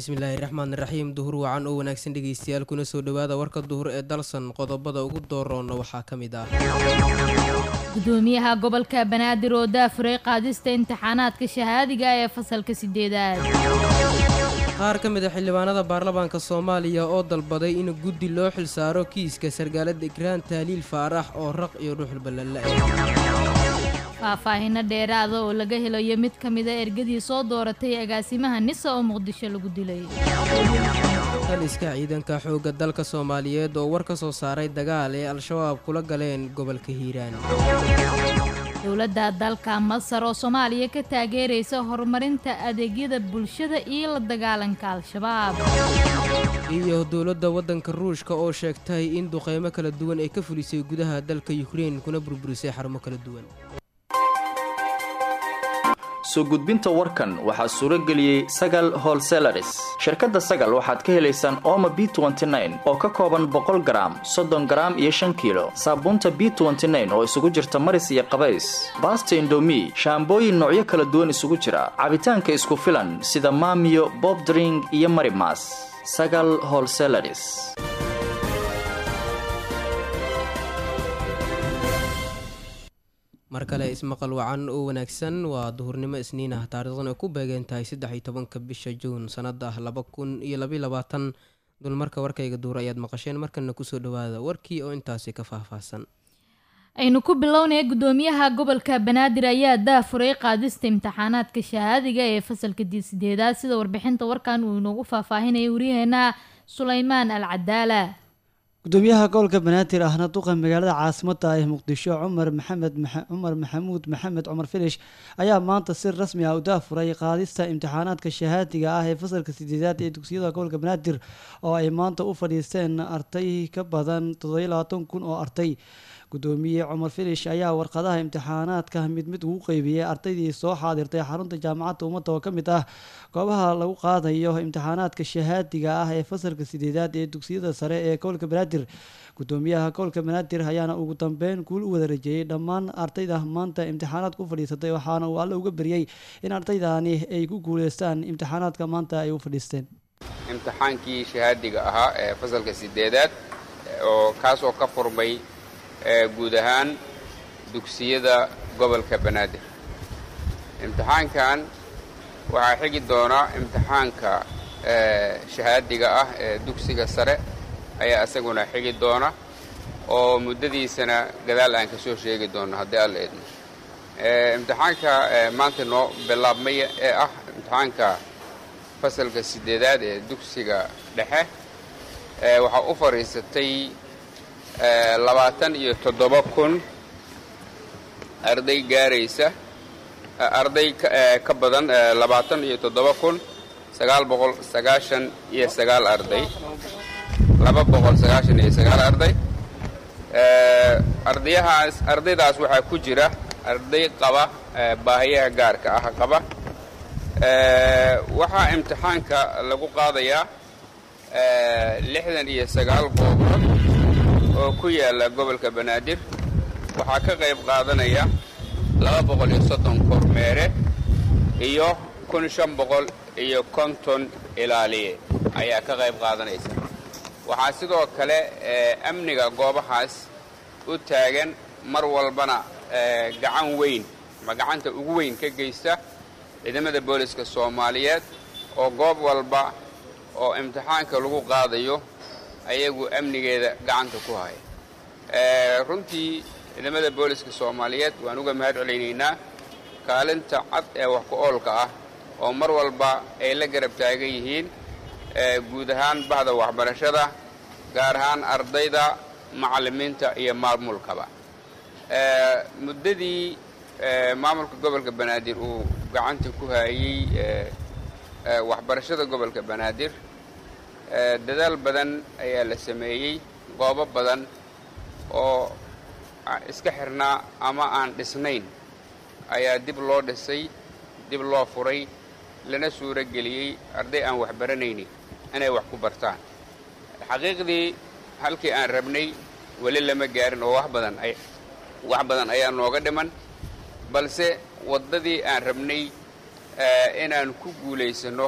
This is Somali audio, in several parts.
bismillaahi raxmaan raxiim duhur wacan oo wanaagsan dhegeystayaal kuna soo dhowaada warka duhur ee dalsan qodobada ugu dooroona waxaa ka mid ah gudoomiyaha gobolka banaadir oo daafuray qaadista imtixaanaadka shahaadiga ee fasalka sideedaad qaar ka mid a xildhibaanada baarlamaanka soomaaliya oo dalbaday in guddi loo xilsaaro kiiska sargaalada igraan taaliil faarax oo raq iyo dhuuxul ballalle faahfaahino dheeraada oo laga helayo mid ka mida ergadii soo dooratay agaasimaha nisa oo muqdisho lagu dilay taliska ciidanka xoogga dalka soomaaliyeed oo war ka soo saaray dagaal ee al-shabaab kula galeen gobolka hiiraan dowladda dalka masar oo soomaaliya ka taageeraysa horumarinta adeegyada bulshada iyo la dagaalanka al-shabaab iyo dowladda waddanka ruushka oo sheegtay in duqeymo kala duwan ay ka fulisay gudaha dalka yukrain kuna burburisay xarumo kala duwan soo gudbinta warkan waxaa suuro geliyey sagal holselaris shirkadda sagal waxaad ka helaysaan ooma b oo ka kooban boqol garaam soddon garaam iyo shan kiilo saabuunta b oo isugu jirta maris iyo qabays baasta indomi shaambooyin noocyo kala duwan isugu jira cabitaanka isku filan sida maamiyo bobdring iyo marimas sagal holselaris mar kale ismaqal wacan oo wanaagsan waa duhurnimo isniin ah taariikhdan ay ku beegeen tahay saddex iyo tobanka bisha juun sanada laba kun iyo labaiy labaatan dulmarka warkayga duur ayaad maqasheen markana kusoo dhawaada warkii oo intaasi ka faahfaahsan aynu ku bilownaya gudoomiyaha gobolka banaadir ayaa daafuray qaadista imtixaanaadka shahaadiga ee fasalka sideedaad sida warbixinta warkan uu inoogu faahfaahinaya waryaheena sulaymaan al cadaala gudoomiyaha gobolka banaadir ahna duqa magaalada caasimada ee muqdisho cumar maxamed cumar maxamuud maxamed cumar filish ayaa maanta si rasmi ah u daafuray qaadista imtixaanaadka shahaadiga ah ee fasalka sideedaad ee dugsiyada gobolka banaadir oo ay maanta u fadhiisteen arday ka badan toddobiyo labaatan kun oo arday gudoomiye cumar filish ayaa warqadaha imtixaanaadka mid mid ugu qeybiyey ardaydii soo xaadirtay xarunta jaamacadda ummadda oo ka mid ah goobaha lagu qaadayo imtixaanaadka shahaadiga ah ee fasalka sideedaad ee dugsiyada sare ee gobolka banaadir gudoomiyaha gobolka banaadir ayaana ugu dambeyn guul u wada rajeeyey dhammaan ardayda maanta imtixaanaadka u fadhiisatay waxaana uu alle uga baryey in ardaydani ay ku guuleystaan imtixaanaadka maanta ay u fadhiisteen imtixaankii shahaadiga ahaa ee fasalka sideedaad oo kaasoo ka furmay guud ahaan dugsiyada gobolka banaadir imtixaankan waxaa xigi doona imtixaanka shahaadiga ah ee dugsiga sare ayaa isaguna xigi doona oo muddadiisana gadaal aan ka soo sheegi doono haddii alla idmo imtixaanka maanta noo bilaabmay ee ah imtixaanka fasalka sideedaad ee dugsiga dhexe waxaa u fadhiisatay labaatan iyo toddoba kun arday gaaraysa arday ka badan labaatan iyo toddoba kun sagaal boqol sagaashan iyo sagaal arday laba boqol sagaashan iyo sagaal arday ardayahaas ardaydaas waxaa ku jira arday qaba baahiyaha gaarka ah qaba waxaa imtixaanka lagu qaadayaa lixdan iyo sagaal goobood oo ku yaalla gobolka banaadir waxaa ka qayb qaadanaya laba boqol iyo soddon kormeere iyo kun shan boqol iyo konton ilaaliye ayaa ka qayb qaadanaysa waxaa sidoo kale amniga goobahaas u taagan mar walbana gacan weyn ama gacanta ugu weyn ka geysta ciidamada booliska soomaaliyeed oo goob walba oo imtixaanka lagu qaadayo ayagu amnigeeda gacanta ku haya runtii ciidamada booliska soomaaliyeed waan uga mahad celaynaynaa kaalinta cad ee wax ku oolka ah oo mar walba ay la garab taagan yihiin guud ahaan bahda waxbarashada gaar ahaan ardayda macallimiinta iyo maamulkaba muddadii maamulka gobolka banaadir uu gacanta ku hayey waxbarashada gobolka banaadir dadaal badan ayaa la sameeyey goobo badan oo iska xirnaa ama aan dhisnayn ayaa dib loo dhisay dib loo furay lana suuro geliyey arday aan wax baranaynin inay wax ku bartaan xaqiiqdii halkii aan rabnay weli lama gaarin oo wax badan wax badan ayaa nooga dhiman balse waddadii aan rabnay inaan ku guulaysanno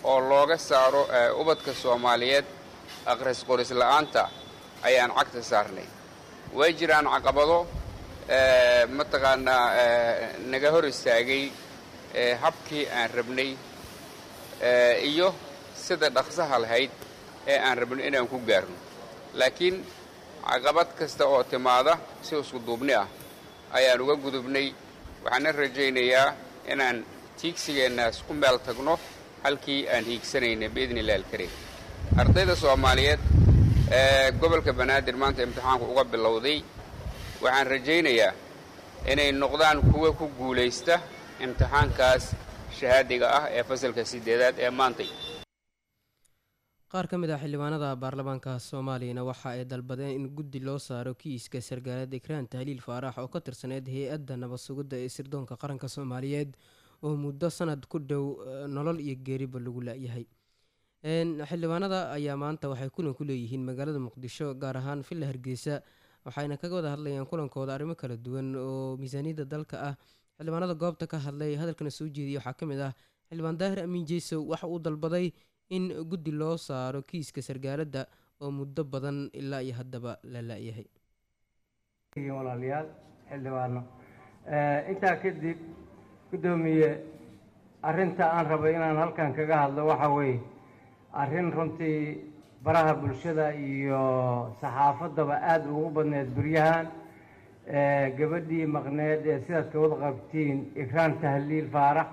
oo looga saaro ubadka soomaaliyeed akhris qoris la'aanta ayaan cagta saarnay way jiraan caqabado mataqaanaa naga hor istaagay habkii aan rabnay iyo sida dhaqsaha lahayd ee aan rabnay inaan ku gaarno laakiin caqabad kasta oo timaada si isku duubni ah ayaan uga gudubnay waxaana rajaynayaa inaan tiigsigeennaas ku meel tagno halkii aan hiigsanaynay biidni illahi alkariim ardayda soomaaliyeed ee gobolka banaadir maanta imtixaanku uga bilowday waxaan rajaynayaa inay noqdaan kuwa ku guulaysta imtixaankaas shahaadiga ah ee fasalka siddeedaad ee maantay qaar ka mid ah xildhibaanada baarlamaanka soomaaliyana waxa ay dalbadeen in guddi loo saaro kiiska sargaaleed ikraan tahliil faarax oo ka tirsaneyd hay-adda nabad sugidda ee sirdoonka qaranka soomaaliyeed oo muddo sanad ku dhow nolol iyo geeriba lagu la-yahay xildhibaanada ayaa maanta waxay kulan ku leeyihiin magaalada muqdisho gaar ahaan villa hargeysa waxayna kaga wada hadlayaan kulankooda arrimo kala duwan oo miisaaniyadda dalka ah xildhibaanada goobta ka hadlay hadalkana soo jeediyay waxaa ka mid ah xildhibaan daahir amiin jeysow waxa uu dalbaday in guddi loo saaro kiiska sargaaladda oo muddo badan ilaa iyo haddaba la la-yahay walaalayaal xildhibaano intaa kadib guddoomiye arrinta aan rabay inaan halkan kaga hadlo waxa weeye arrin runtii baraha bulshada iyo saxaafaddaba aada ugu badneed buryahan gabadhii maqneed ee sidaad ka wada qabtiin ikraan tahliil faarax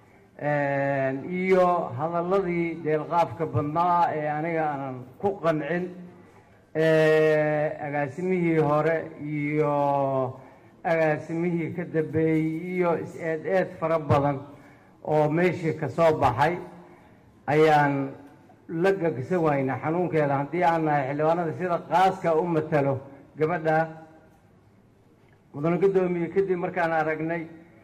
iyo hadalladii deelqaafka badnaa ee aniga aanan ku qancin agaasimihii hore iyo agaasimihii ka dambeeyey iyo is-eed eed fara badan oo meeshii ka soo baxay ayaan la gagsan waynaa xanuunkeeda haddii aan nahay xildhibaanada sida qaaska u matalo gabadha mudane guddoomiye kadib markaan aragnay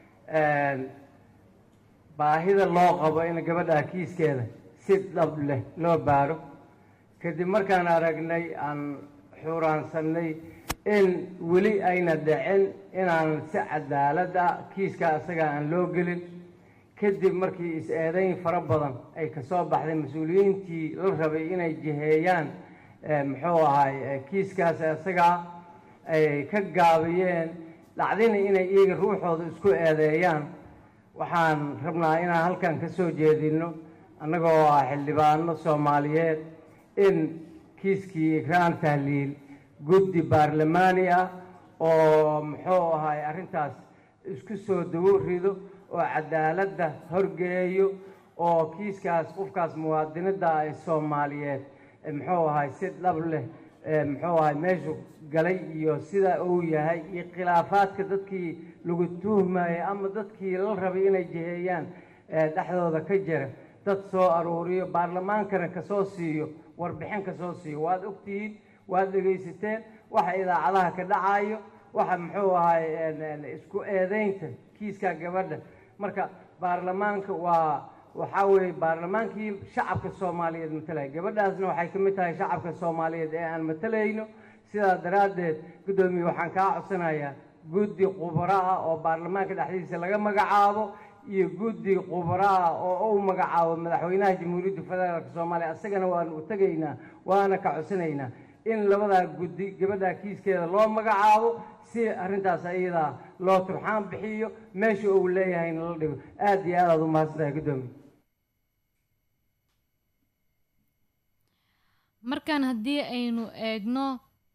baahida loo qabo in gabadha kiiskeeda si dhab leh loo baaro kadib markaan aragnay aan xuuraansanay in weli ayna dhicin inaan si cadaalad ah kiiska asaga aan loo gelin kadib markii is-eedayn fara badan ay ka soo baxday mas-uuliyiintii la rabay inay jiheeyaan muxuu ahay kiiskaas asagaa ay ka gaabiyeen dhacdina inay iyaga ruuxooda isku eedeeyaan waxaan rabnaa inaan halkan ka soo jeedino annagoo ah xildhibaano soomaaliyeed in kiiskii ikraan tahliil guddi baarlamaani ah oo muxuu ahay arrintaas isku soo dawo rido oo cadaaladda horgeeyo oo kiiskaas qofkaas muwaadinada ee soomaaliyeed muxuu ahay si dhab leh muxuu ahay meeshu galay iyo sida uu yahay iyo khilaafaadka dadkii lagu tuhmayay ama dadkii la rabay inay jiheeyaan dhexdooda ka jira dad soo aruuriyo baarlamaankana kasoo siiyo warbixin kasoo siiyo waad ogtihiin waad dhegaysateen waxa idaacadaha ka dhacayo waxa muxuu ahay isku eedeynta kiiska gabadha marka baarlamaanka waa waxaa weeye baarlamaankii shacabka soomaaliyeed matalaya gabadhaasna waxay ka mid tahay shacabka soomaaliyeed ee aan matalayno sidaa daraaddeed guddoomiye waxaan kaa codsanayaa guddi khubaro ah oo baarlamaanka dhexdiisa laga magacaabo iyo guddi khubaro ah oo uu magacaabo madaxweynaha jamhuuriyadda federaalk soomaaliya isagana waanu u tegaynaa waana ka codsanaynaa in labadaa guddi gabadhaa kiiskeeda loo magacaabo si arrintaas ayadaa loo turxaan bixiyo meesha uu leeyahayna la dhigo aada iyo aad aad u mahadsan tahay guddoomiye markaan haddii aynu eegno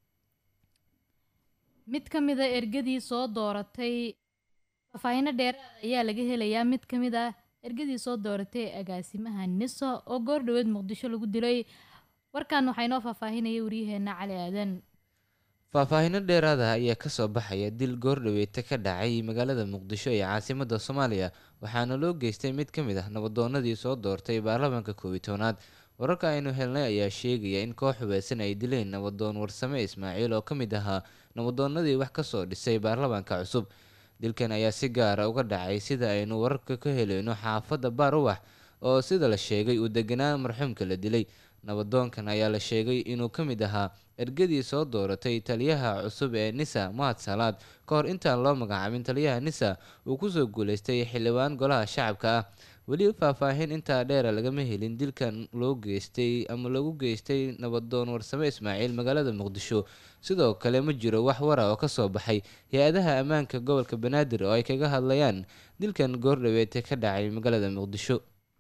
mid ka mid a ergadii soo dooratay faahfaahino dheeraada ayaa laga helayaa mid ka mid ah ergadii soo dooratay agaasimaha niso oo goor dhoweed muqdisho lagu dilay warkan waxaa inoo faahfaahinaya waryaheena cali aadan faahfaahino dheeraada ayaa kasoo baxaya dil goordhaweeta ka dhacay magaalada muqdisho ee caasimada soomaaliya waxaana loo geystay mid ka mid ah nabadoonadii soo doortay baarlamaanka koobiyi tobnaad wararka aynu helnay ayaa sheegaya in koox hubeysan ay dileen nabadoon warsame ismaaciil oo ka mid ahaa nabadoonadii wax kasoo dhisay baarlamaanka cusub dilkan ayaa si gaara uga dhacay sida aynu wararka ka helayno xaafadda baaruwax oo sida la sheegay uu deganaa marxuumka la dilay nabadoonkan ayaa la sheegay inuu ka mid ahaa ergadii soo dooratay taliyaha cusub ee nisa mahad salaad ka hor intaan loo magacaabin taliyaha nisa uu kusoo guuleystay xildhibaan golaha shacabka ah weli faahfaahin intaa dheera lagama helin dilkan loo geystay ama lagu geystay nabadoon warsame ismaaciil magaalada muqdisho sidoo kale ma jiro wax wara oo kasoo baxay hay-adaha ammaanka gobolka banaadir oo ay kaga hadlayaan dilkan goordhaweete ka dhacay magaalada muqdisho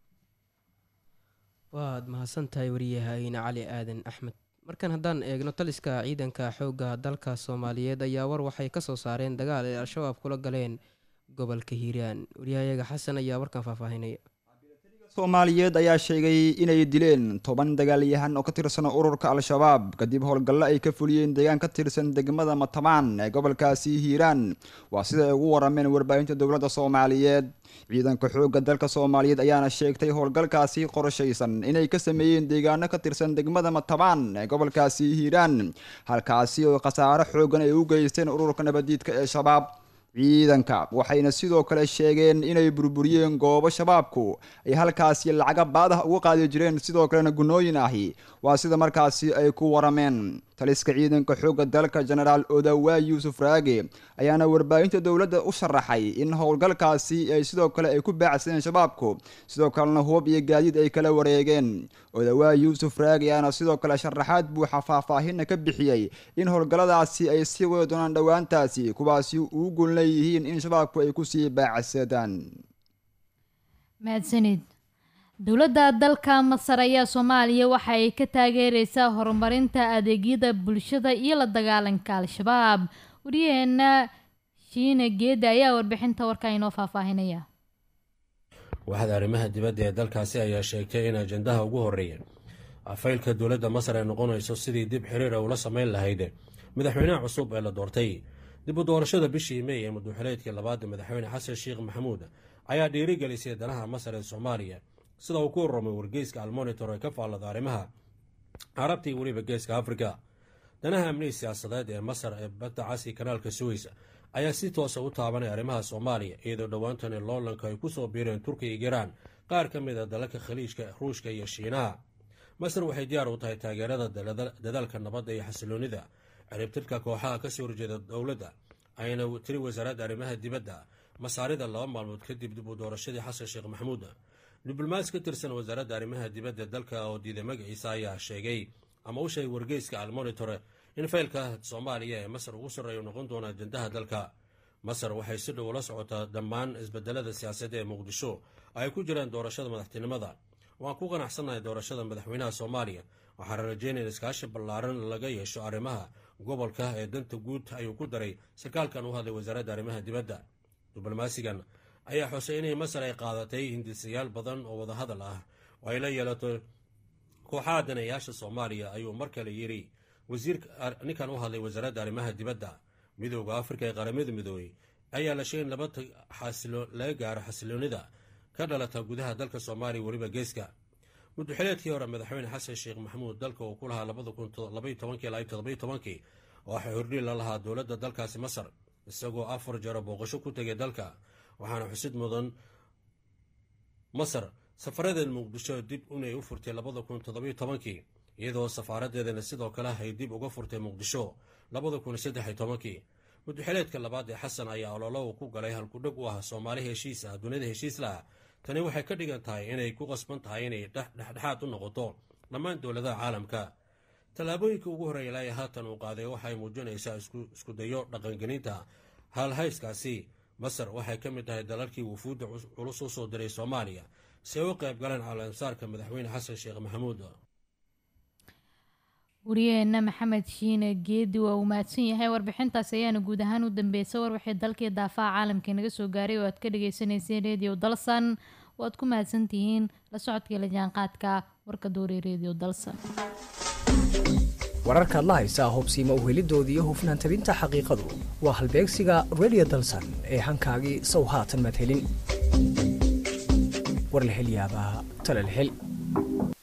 waad mahadsantahay wariyahayne cali aadan axmed markan haddaan eegno taliska ciidanka xoogga dalka soomaaliyeed ayaa war waxay kasoo saareen dagaal ay al-shabaab kula galeen gobolka hiiraan wariyahayaga xasan ayaa warkan faahfaahinaya soomaaliyeed ayaa sheegay inay dileen toban dagaalyahan oo ka tirsan ururka al-shabaab kadib howlgallo ay ka fuliyeen deegaan ka tirsan degmada matabaan ee gobolkaasi hiiraan waa sida ay ugu warameen warbaahinta dowladda soomaaliyeed ciidanka xoogga dalka soomaaliyeed ayaana sheegtay howlgalkaasi qorshaysan inay ka sameeyeen deegaano ka tirsan degmada matabaan ee gobolkaasi hiiraan halkaasi oo khasaaro xoogan ay u geysteen ururka nabadiidka ee shabaab ciidanka waxayna sidoo kale sheegeen inay burburiyeen goobo shabaabku ay halkaasi lacaga baadaha uga qaadi jireen sidoo kalena gunooyin ahi waa sida markaasi ay ku warameen taliska ciidanka xoogga dalka genaraal odawaa yuusuf raage ayaana warbaahinta dowladda u sharaxay in howlgalkaasi ay sidoo kale ay ku baacsadeen shabaabku sidoo kalena hubab iyo gaadiid ay kala wareegeen odawaa yuusuf raage ayaana sidoo kale sharaxaad buuxa faahfaahinna ka bixiyey in howlgalladaasi ay sii wadi doonaan dhowaantaasi kuwaasi uu gun leeyihiin in shabaabku ay kusii baacsadaan mahadsanid dowladda dalka masar ayaa soomaaliya waxa ay ka taageereysaa horumarinta adeegyada bulshada iyo la dagaalanka al-shabaab wariyaheena shiine geeda ayaa warbixinta warka inoo faahfaahinaya waaxda arrimaha dibadda ee dalkaasi ayaa sheegtay in ajendaha ugu horreeya afaylka dowladda masar ay noqonayso sidii dib xiriira ula sameyn lahayd madaxweynaha cusub ee la doortay dib u doorashada bishii mey ee madaxweyneedkii labaad madaxweyne xasan sheekh maxamuud ayaa dhiirigelisay danaha masar ee soomaaliya sida uu ku warramay wargeyska almonitor ee ka faallada arrimaha carabta iyo weliba geeska afrika danaha amnihi siyaasadeed ee masar ee badda casi kanaalka suweysa ayaa si toosa u taabanay arrimaha soomaaliya iyadoo dhowaantani loolanka ay kusoo biireen turkiya iyo iraan qaar ka mid a dalalka khaliijka ruushka iyo shiinaha masar waxay diyaar u tahay taageerada dadaalka nabadda iyo xasiloonida ciribtirka kooxaha kasoo horjeeda dowladda ayna tiri wasaaradda arrimaha dibadda masaarida laba maalmood kadib dib u doorashadii xasan sheekh maxamuud diblomaas ka tirsan wasaaradda arrimaha dibadda dalka oo diiday magaciisa ayaa sheegay ama u sheegay wargeyska almonitor in faylka soomaaliya ee masar ugu sarreeya noqon doona ajendaha dalka masar waxay si dhow ula socotaa dhammaan isbedelada siyaasadda ee muqdisho ay ku jiraan doorashada madaxtinimada waan ku qanacsannahay doorashada madaxweynaha soomaaliya waxaana rajeynaya iskaashi ballaaran laga yeesho arrimaha gobolka ee danta guud ayuu ku daray sarkaalkan u hadlay wasaaradda arrimaha dibadda diblomaasigan ayaa xusay inay masar ay qaadatay hindisayaal badan oo wadahadal ah oo ay la yeelato kooxaha danayaasha soomaaliya ayuu mar kale yidhi wasiirka ninkan u hadlay wasaaradda arrimaha dibadda midooda afrika ee qaramada midoobey ayaa la sheegay in laba laga gaaro xasiloonida ka dhalata gudaha dalka soomaaliya weliba geeska muddoxileedkii hore madaxweyne xasan sheekh maxamuud dalka uu ku lahaa labada kun labaiy tobankii ilaa todobaiy tobankii waxaa hordhiil la lahaa dowladda dalkaasi masar isagoo afar jaro booqasho ku tegay dalka waxaana xusid mudan masar safaradeed muqdisho dib inay u furtay labada kun toddobiyo tobankii iyadoo safaaradeedana sidoo kale ay dib uga furtay muqdisho labada kun saddexiy tobankii muddoxileedka labaad ee xasan ayaa ololo uu ku galay halkudheg u ah soomaali heshiis ah dunida heshiis lah tani waxay ka dhigan tahay inay ku qasban tahay inay dhexdhexaad u noqoto dhammaan dowladaha caalamka tallaabooyinka ugu horreeya ilaa haatan uu qaaday waxay muujinaysaa iskudayo dhaqangelinta haalhayskaasi masar waxay ka mid tahay dalalkii wufuudda culus u soo diray soomaaliya si ay u qayb galeen caalamsaarka madaxweyne xasan sheekh maxamuud wariyaheena maxamed shiine geedi waa uu mahadsan yahay warbixintaas ayaana guud ahaan u dambeysay war waxay dalkii daafaha caalamka naga soo gaaray oo aad ka dhageysaneyseen redio dalsan waad ku mahadsantihiin la socodkii la jaanqaadka warka doorey redio dalsan wararkaad la haysaa hubsiima uhelidooda iyo hufnaan tabinta xaqiiqadu waa halbeegsiga redio dalsan ee hankaagii sow haatan madhelin war la hel yaabaa talal hel